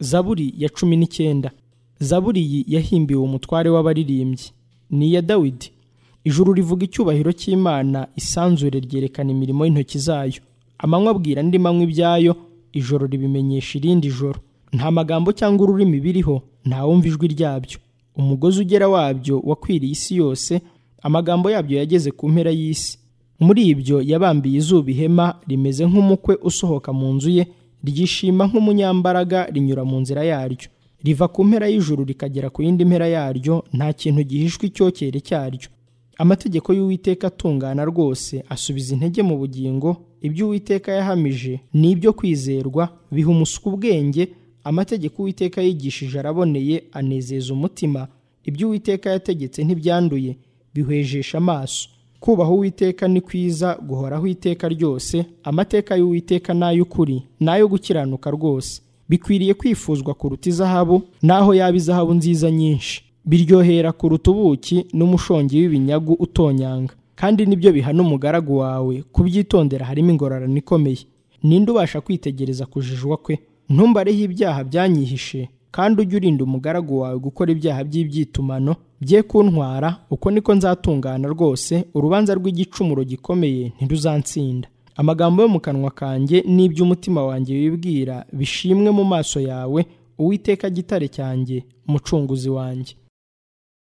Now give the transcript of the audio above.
zaburi ya cumi n'icyenda zaburi iyi yahimbiwe umutware w'abaririmbyi ni iya dawidi ijuru rivuga icyubahiro cy'imana isanzure ryerekana imirimo y'intoki zayo amanywa abwira andi manywa ibyayo ijoro ribimenyesha irindi joro nta magambo cyangwa ururimi biriho ntawumva ijwi ryabyo umugozi ugera wabyo wakwiriye isi yose amagambo yabyo yageze ku mpera y'isi muri ibyo yabambiye izuba ihema rimeze nk'umukwe usohoka mu nzu ye ryishima nk'umunyambaraga rinyura mu nzira yaryo riva ku mpera y'ijuru rikagera ku yindi mpera yaryo nta kintu gihishwe icyokere cyaryo amategeko y'uwiteka atungana rwose asubiza intege mu bugingo ibyo uwiteka yahamije ni ibyo kwizerwa biha umusuku ubwenge amategeko uwiteka yigishije araboneye anezeza umutima ibyo uwiteka yategetse ntibyanduye bihwejesha amaso kubaha uwiteka ni kwiza guhoraho iteka ryose amateka y'uwiteka ni ay'ukuri ni ayo gukiranuka rwose bikwiriye kwifuzwa kuruta izahabu n'aho yaba izahabu nziza nyinshi biryohera kuruta ubuki n'umushongi w'ibinyagu utonyanga kandi nibyo bihana umugaragu wawe kubyitondera harimo ingororano ikomeye ninde ubasha kwitegereza kujijwa kwe ntumbareho ibyaha byanyihishe kandi ujye urinda umugaragu wawe gukora ibyaha by'ibyitumano bye kuntwara uko niko nzatungana rwose urubanza rw'igicumuro gikomeye ntiruzansinda amagambo yo mu kanwa kanjye n'iby'umutima wanjye wibwira bishimwe mu maso yawe uwiteka gitare cyanjye umucunguzi wanjye